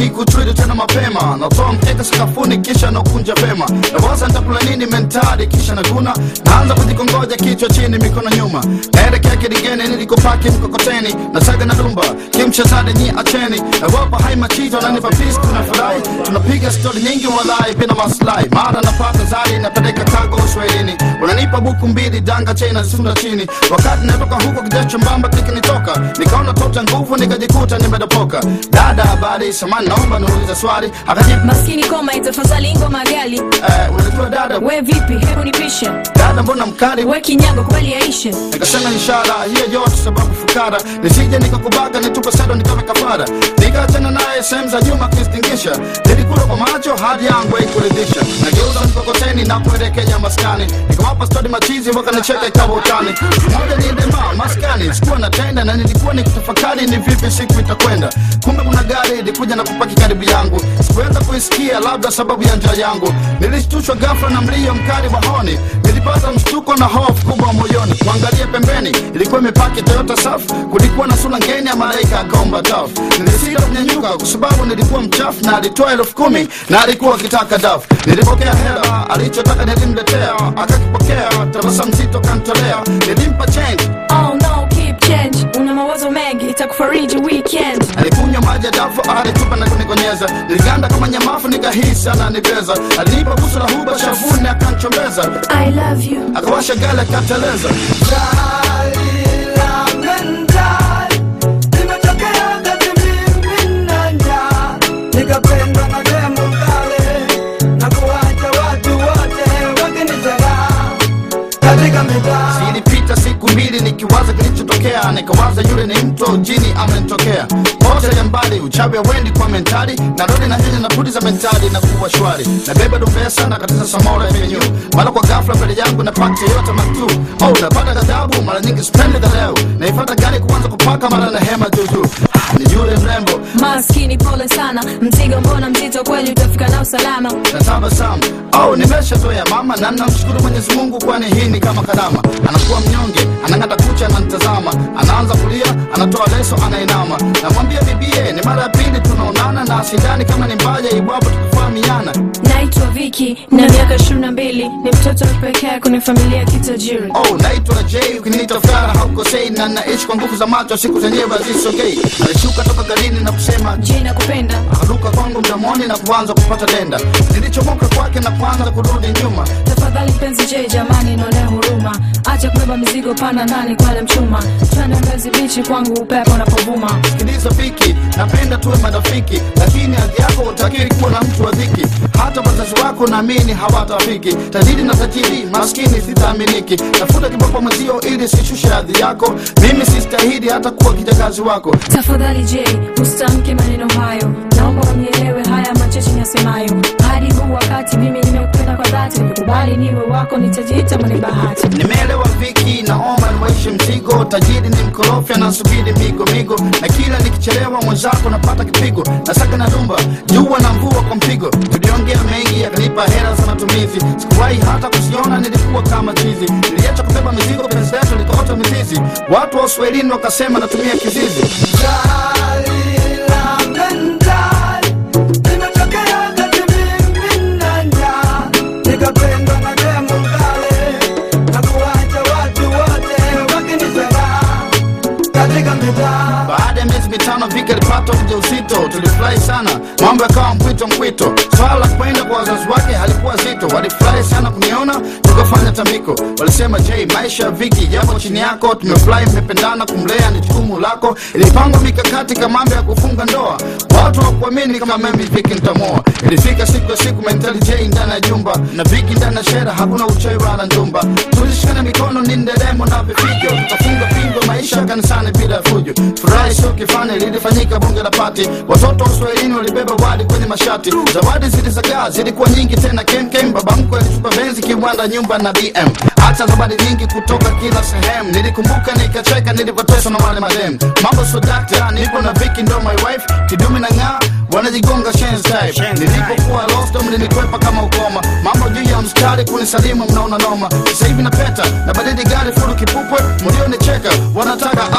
kutwidi tena mapema natoa mkeka sakafuni kisha nakunja vema nawaza nitakula nini mentali kisha naguna naanza kujikongoja kichwa chini mikono nyuma naelekea kidigeni nilikopaki mkokoteni nasaga na dumba kimshazade nyi acheni nawapa hai machito nanipa pisi tunafurahi tunapiga stori nyingi walai bila maslahi mara napata zari napeleka kago uswahilini unanipa buku mbili danga chena zisunda chini wakati natoka huko kijacho mbamba kikinitoka nikaona tota nguvu nikajikuta nimedopoka dada habari samani naomba niulize swali akajibu maskini koma itafadhali ngoma gali eh, unajua dada we vipi hebu nipishe dada mbona mkali we kinyago kweli yaishe nikasema ishara hiyo yote sababu fukara nisije nikakubaga nitupe sado nikawe kafara nikaachana naye sehemu za nyuma kistingisha nilikula kwa macho hadi yangu haikuridhisha nageuza mkokoteni na kuelekea maskani nikawapa stori machizi wakanicheka ikawa utani moja niendema maskani sikuwa natenda na nilikuwa nikitafakari ni vipi siku itakwenda kumbe kuna gari ilikuja na kupaki karibu yangu sikuweza kuisikia labda sababu ya njaa yangu nilishtushwa ghafla na mlio mkali wa honi nilipata mshtuko na hofu kubwa moyoni kuangalia pembeni ilikuwa imepaki toyota saf kulikuwa na sura ngeni ya malaika akomba taf nilisita kunyanyuka kwa sababu nilikuwa mchafu na alitoa elfu kumi na alikuwa akitaka daf nilipokea hela alichotaka nilimletea akakipokea tabasamu zito kantolea nilimpa change oh no keep change una mawazo mengi itakufariji weekend alikunywa maji ya dafu alitupa na kunikonyeza niliganda kama nyamafu nikahisi ananibeza alinipa busu la huba shavuni akanchombeza i love you akawasha gale akateleza nikapendwa na demu kale na kuwacha watu wote wakinitega katika mitaa zilipita siku mbili nikiwaza kilichotokea nikawaza yule ni mto jini amenitokea moja ya mbali uchawi wendi kwa mentali narudi na hili na pudi za mentali na kuwa shwari nabeba dumbesa na katiza samora venyu mara kwa ghafla mbele yangu napata yote matu oh napata ghadhabu mara nyingi spendi dhaleu naifata gari kuanza kupaka mara na hema juju Ah, ni yule mrembo maskini pole sana mzigo mbona mzito kweli utafika nao salama na tabasamu oh, nimeshatoya mama na namshukuru mwenyezi mungu kwani hii ni kama karama anakuwa mnyonge anang'ata kucha ananitazama anaanza kulia anatoa leso anainama namwambia bibie ni mara ya pili tunaonana na sidani kama ni mbaya iwapo tukufahamiana naitwa viki na miaka ishirini na mbili ni mtoto wa pekee kwenye familia ya kitajiri oh, naitwa j ukiniita fara haukosei na naishi kwa nguvu za macho siku zenyewe hazisogei alishuka toka garini na kusema je nakupenda akaruka kwangu mdomoni na kuanza kupata denda nilichomoka kwake na kuanza kurudi nyuma tafadhali mpenzi je jamani naonea huruma acha kubeba mizigo pana ndani kwale mchuma twende mbezi bichi kwangu upepo unapovuma sikiliza fiki napenda tuwe marafiki lakini hadhi yako utakiri kuwa na mtu wa dhiki hata wazazi wako naamini hawatafiki tajiri na tajiri maskini sitaaminiki tafuta kiboko mwezio ili sishushe hadhi yako mimi sistahili hata kuwa kijakazi wako tafadhali je usitamke maneno hayo naomba unielewe haya machache nasemayo hadi huu wakati mimi nimekupenda kwa dhati nikubali niwe wako nitajiita mwenye bahati nimeelewa viki naomba niwaishe mzigo tajiri ni mkorofi anasubiri migo migo na kila nikichelewa mwenzako napata kipigo nasaka na dumba jua na mvua kwa mpigo tuliongea mengi yakanipa hela za matumizi sikuwahi hata kusiona nilikuwa kama chizi niliacha kubeba mizigo penzi letu likaota mizizi watu wa uswahilini wakasema natumia kizizi nikapendwa na demu kale na kuwacha watu wote wakinitega katika mitaa baada ya miezi mitano vika alipata ujauzito tulifurahi sana mambo yakawa mpwito mpwito swala la kwenda kwa wazazi wake halikuwa zito walifurahi sana kuniona tukafanya tambiko walisema j maisha ya viki yapo chini yako tumefurahi mmependana kumlea ni jukumu lako ilipangwa mikakati kama mambo ya kufunga ndoa watu wakuamini kama mimi viki ntamoa ilifika siku ya siku mentali j ndani ya jumba na viki ndani ya shera hakuna uchawi wala njumba tulishikana mikono ni nderemo na vifijo tukafunga pingo maisha kanisani bila ya fujo furahi sio kifani lilifanyika bunge la pati watoto wa uswahilini walibeba wali kwenye mashati zawadi zilizagaa zilikuwa nyingi tena kemkem baba mkwe alitupa benzi kiwanda nyumba na bm hata zawadi nyingi kutoka kila sehemu nilikumbuka nikacheka nilivyoteswa na wale madem mambo so dakta nipo na viki ndo my wife kidumi na ng'aa wanajigonga shenzi type nilipokuwa lost mlinikwepa kama ukoma mambo juu ya mstari kunisalimu mnaona noma sasa hivi napeta na badili gari furu kipupwe mlionicheka wanataka